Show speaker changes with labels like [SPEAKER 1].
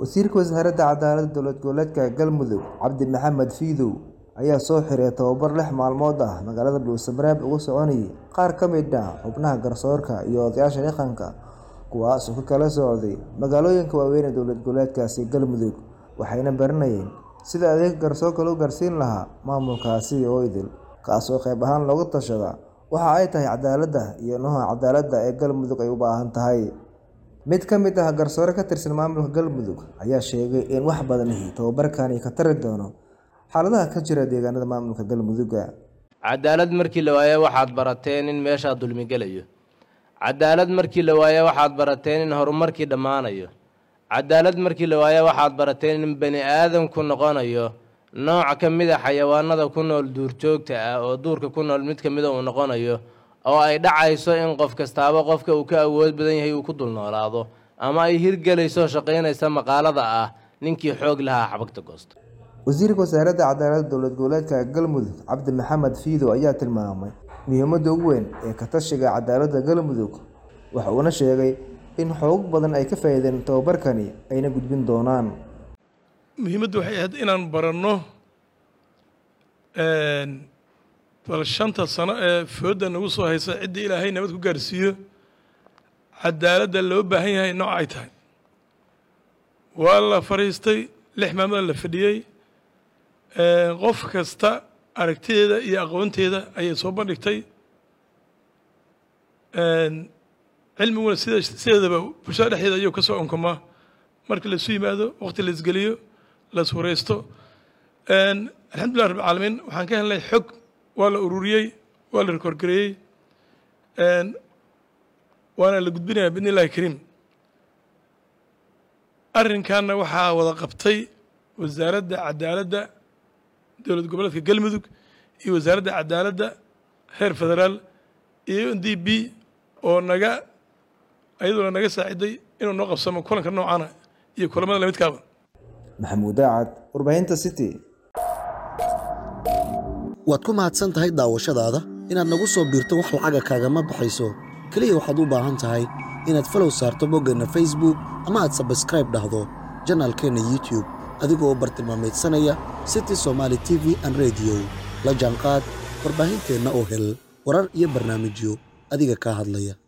[SPEAKER 1] Wasiirka Wasaaradda Cadaaladda Dowlad Goboleedka Galmudug Cabdi Maxamed Fiidow ayaa soo xiray tababar lix maalmood ah magaalada Dhuusamareb uga soconayay qaar ka mid ah xubnaha garsoorka iyo odayaasha dhaqanka kuwaas oo ka kala socday magaalooyinka waaweyn ee dowlad goboleedkaasi Galmudug waxayna baranayeen sidii adeegga garsoorka loo gaarsiin lahaa maamulkaasi oo idil kaas oo qayb ahaan looga tashada waxa ay tahay cadaaladda iyo nooca cadaaladda ee Galmudug ay u baahan tahay mid ka mid ah garsoore ka tirsan maamulka Galmudug ayaa sheegay in wax badan tababarkani ka tari doono xaaladaha ka jira deegaanada maamulka Galmudug
[SPEAKER 2] cadaalad markii la waayo waxaad barateen in meeshaa dulmi gelayo cadaalad markii la waayo waxaad barateen in horumarkii dhammaanayo cadaalad markii la waayo waxaad barateen in bani aadamku noqonayo nooc ka mid a xayawaanada ku nool duurjoogta ah oo duurka ku nool mid ka mida uu noqonayo oo ay dhacayso in qof kastaaba qofka uu ka awood badan yahay uu ku dul noolaado ama ay hirgelayso shaqaynaysa maqaalada ah ninkii xoog lahaa xabagta goosta
[SPEAKER 1] wasiirka wasaaradda cadaaladda dowlad goboleedka Galmudug Cabdi Maxamed Fiidow ayaa tilmaamay muhiimadda ugu weyn ee ka tashiga cadaaladda Galmudug waxa uuna sheegay in xoog badan ay ka faa'iideen tababarkani ayna gudbin doonaan
[SPEAKER 3] muhiimaddu waxay ahayd inaan baranno bal shanta sano ee foodda nagu soo haysa ciddii ilaahay nabad ku gaarsiiyo cadaaladda loo baahan yahay nooc ay tahay waa la fadhiistay lix maalmood la fadhiyey qof kasta aragtideeda iyo aqoonteeda ayay soo bandhigtay cilmiguna sida sideedaba bulshada dhexdeeda ayuu ka soo onkomaa marka laisu yimaado waqti la isgeliyo la iswareysto alxamdulilah rabbi caalamiin waxaan ka helnay xog waa la ururiyey waa la rekoorgareeyey waana la gudbinayaa bidni illahi kariim arrinkanna waxaa wada qabtay wasaaradda cadaaladda dowlad goboleedka galmudug iyo wasaaradda cadaaladda heer federaal iyo n d b oo naga ayaduna naga saaciday inuu noo qabsamo kulanka noocana iyo kulamada lamidkaaba
[SPEAKER 1] maxamuud daacad warbaahinta city
[SPEAKER 4] waad ku mahadsan tahay daawashadaada inaad nagu soo biirto wax lacaga kaagama baxayso keliya waxaad u baahan tahay inaad falow saarto boggeenna facebook ama aad sabskraib dhahdo janaalkeenna youtube adigoo bartilmaamaydsanaya city somaali t v an rediyo la jaanqaad warbaahinteenna oo hel warar iyo barnaamijyo adiga kaa hadlaya